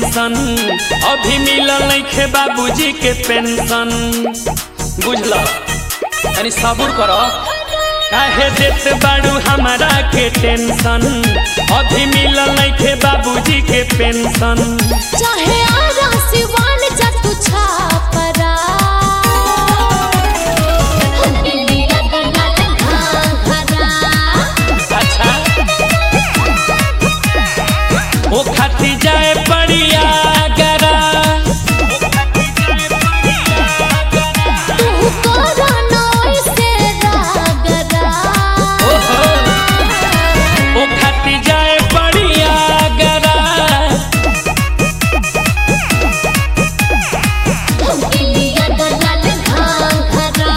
tension अभी मिलल नइखे बाबूजी के पेंशन बुझल तनी सबूर कर काहे देत बाड़ू हमारा के टेंशन अभी मिलल नइखे बाबूजी के पेंशन चाहे आरा सिवान जा तू छापरा दिलिया गलाल घाघरा अच्छा ओ खाती जाए पड़िया गरा तू करा नोई से रागरा ओहो ओ खाती जाए पड़िया गरा दिलिया गलाल घाघरा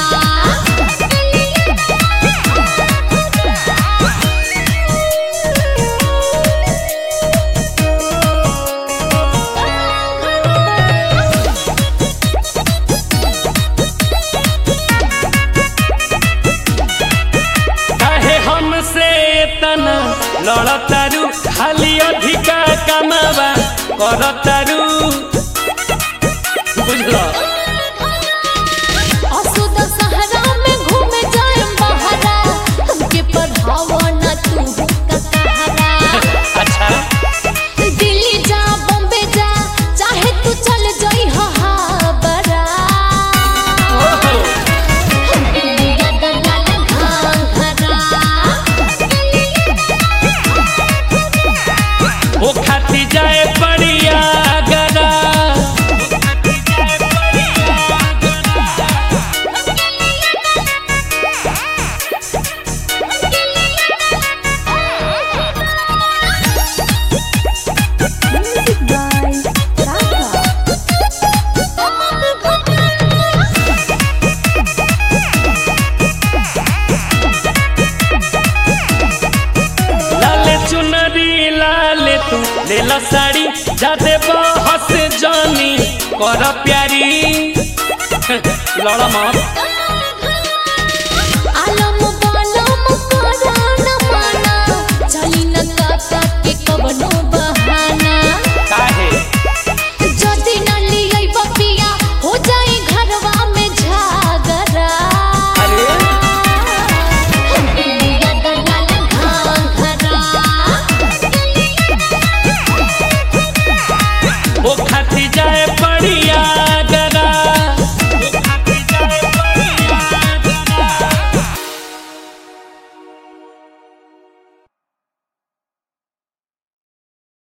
काहे हमसे तना लड़तारू खाली अधिका कमावा करतारू बुझल असुद सहरा में घूमे जाए बहरा हमके पढ़ावो न तू का सहारा अच्छा दिल्ली जा बॉम्बे जा चाहे तू चल जाई हाबरा ओहो दिलिया दलाल घाघरा ओ खाती जाए पड़िया गरा लाले चुनरी लाले तू ले ला साड़ी जाते बहस जानी कर प्यारी लड़ मत